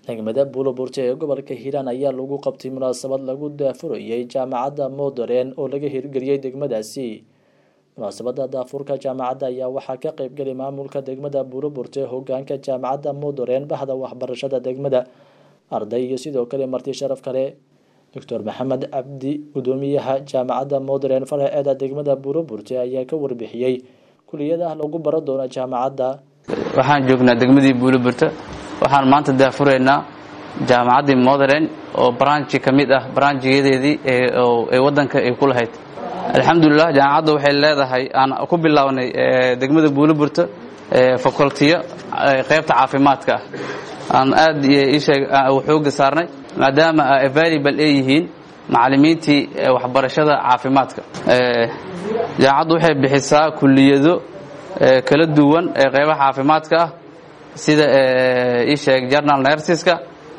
degmada buuloburte ee gobolka hiiraan ayaa lagu qabtay munaasabad lagu daafurayay jaamacadda modern oo laga hirgeliyey degmadaasi munaasabada daafurka jaamacadda ayaa waxaa ka qeybgelay maamulka degmada buuloburte hogaanka jaamacadda modern bahda waxbarashada degmada arday iyo sidoo kale marti sharaf kale doctor maxamed cabdi gudoomiyaha jaamacadda modern faraceeda degmada buuloburte ayaa ka warbixiyey kuliyadaha lagu baran doono jaamacadda waxaan joognaa degmadii buuloburte waxaan maanta daafuraynaa jaamacaddii modern oo branchi ka mid ah branchiyadeedii ee waddanka ay ku lahayd alxamdulilah jaamacadda waxay leedahay aan ku bilownay degmada buuloburte facultiyo qaybta caafimaadka ah aan aad isheeg xooga saarnay maadaama available ay yihiin macallimiintii waxbarashada caafimaadka jaamacaddu waxay bixisaa kuliyado kala duwan ee qaybaha caafimaadka ah sida isheeg journal nersiska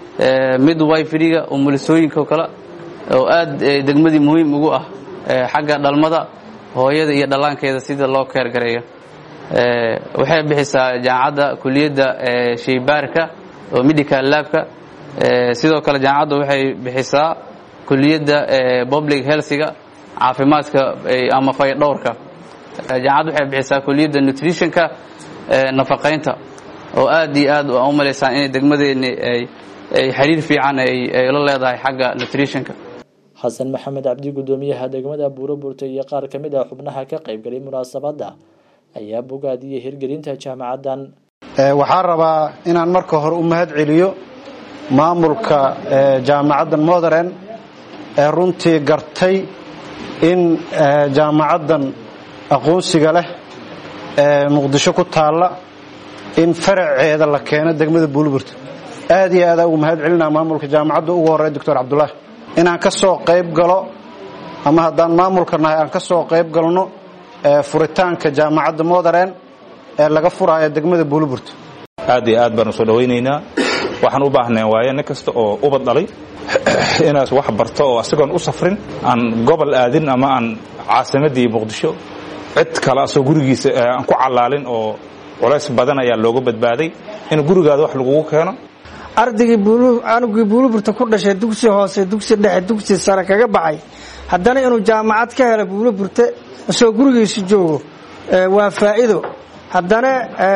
midwiferiga umulisooyinka oo kale oo aad degmadii muhiim ugu ah xagga dhalmada hooyada iyo dhallaankeeda sida loo keergareeyo waxay bixisaa jaamacadda kuliyadda sheybaarka oo medical labka sidoo kale jaamacadda waxay bixisaa kuliyadda public healthiga caafimaadka ama faydhowrka jaamacadda waxay bixisaa kuliyadda nutritionka nafaqaynta oo aad iyo aad u malaysaan inay degmadeeni ay xiriir fiican ay la leedahay xagga nutritionka xasan maxamed cabdi gudoomiyaha degmada buuroburte iyo qaar ka mid ah xubnaha ka qaybgalay munaasabadda ayaa bogaadiyey hirgelinta jaamacaddan waxaan rabaa inaan marka hore u mahad celiyo maamulka jaamacaddan modern ee runtii gartay in jaamacaddan aqoonsiga leh ee muqdisho ku taalla in faraceeda la keeno degmada buuliburta aad iyo aada ugu mahad celinaa maamulka jaamacadda ugu horey doctor cabdulaahi inaan ka soo qayb galo ama haddaan maamulka nahay aan ka soo qayb galno furitaanka jaamacadda modern ee laga furaayo degmada buuliburta aad iyo aad baanu soo dhawaynaynaa waxaan u baahnay waaye nin kasta oo ubad dhalay inaas wax barto oo asigoon u safrin aan gobol aadin ama aan caasimadii muqdisho cid kale asoo gurigiisa aan ku callaalin oo culays badan ayaa looga badbaaday in gurigaada wax lagugu keeno ardaygii anugii buuliburta ku dhashay dugsi hoose dugsi dhexe dugsi sare kaga baxay haddana inuu jaamacad ka helo buuliburte isoo gurigiisa joogo waa faa'iido haddana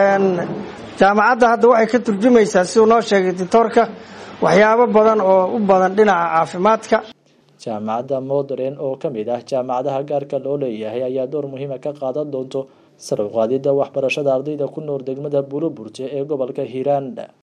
jaamacadda hadda waxay ka turjumaysaa siduu noo sheegay ditoorka waxyaabo badan oo u badan dhinaca caafimaadka jaamacadda modern oo ka mid ah jaamacadaha gaarka loo leeyahay ayaa door muhiima ka qaadan doonto sar u qaadidda waxbarashada ardayda ku nool degmada buuloburte ee gobolka hiiraan